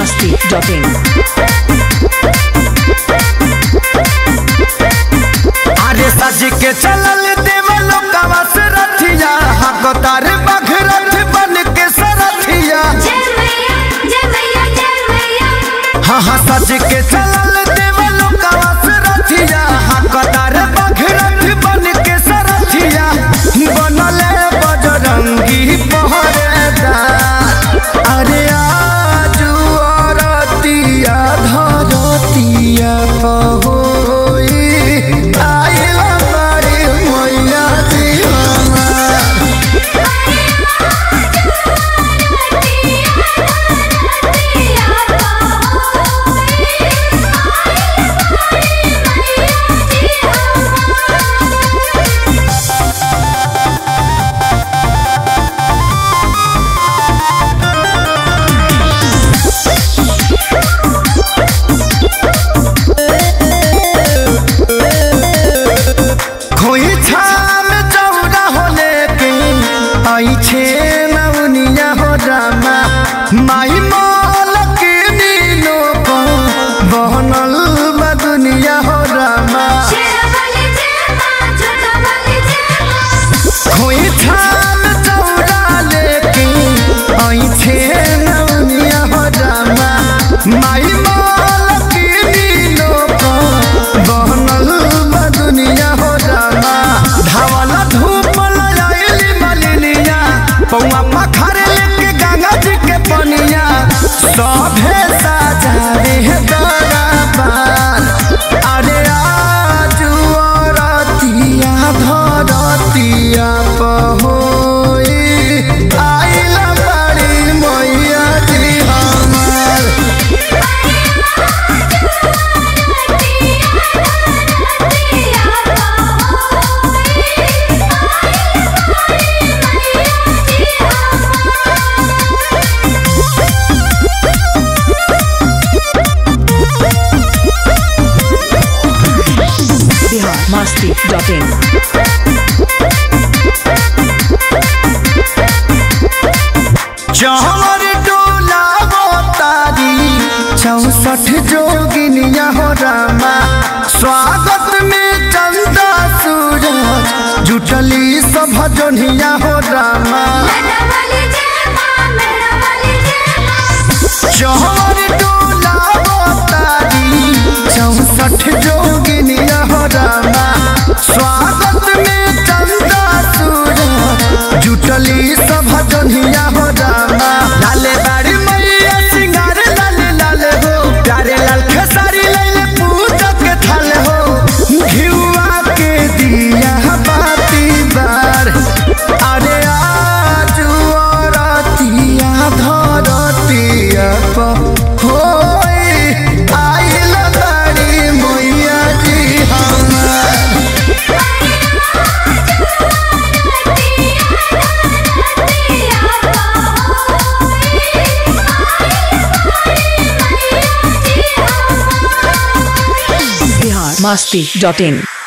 masti.in. अरे सज के चलल देवलो कवा से रथिया हकदार बघरथ बन के सरथिया जय मैया जय मैया जय मैया हाँ हाँ सज के चलल देवलो कवा से रथिया हकदार बघरथ बन के सरथिया बनले बजरंगी पहरेदार अरे आजू औरतिया धरतिया पहोई आइला बारी मैया जी हमार खोई छाम चौड़ा होले के आई छे नवनिया हो रामा माई मोल के नीनो को बहनल बा दुनिया हो रामा खोई छाम चौड़ा लेके आई छे नवनिया हो रामा माई मोल के नीनो को बहनल बा दुनिया हो रामा धावल धूप लयाइली मलिनिया पौआ पखर लेके गंगा जी के पनिया सभे साजारे दरबार अरे आजू औरतिया धरतिया पहोई आइला बड़ी मैया जी हमार Bihar masti.in. चौर डोला तारी चौसठ जोगिनिया हो रामा स्वागत में चंदा सूरज जुटली सब जोनिया हो रामा चौर डोला तारी चौसठ जोगिनिया हो रामा स्वागत में चंदा सूरज जुटली सब जोनिया हो रामा लाले बाड़ी मैया सिंगार लाले लाले हो प्यारे लाल खेसारी लाले पूजा के थाले हो घिउआ के दिया बाती बार अरे आजू औरतिया धरतिया प होई आइल बाड़ी मैया जी हमार Bihar masti.in.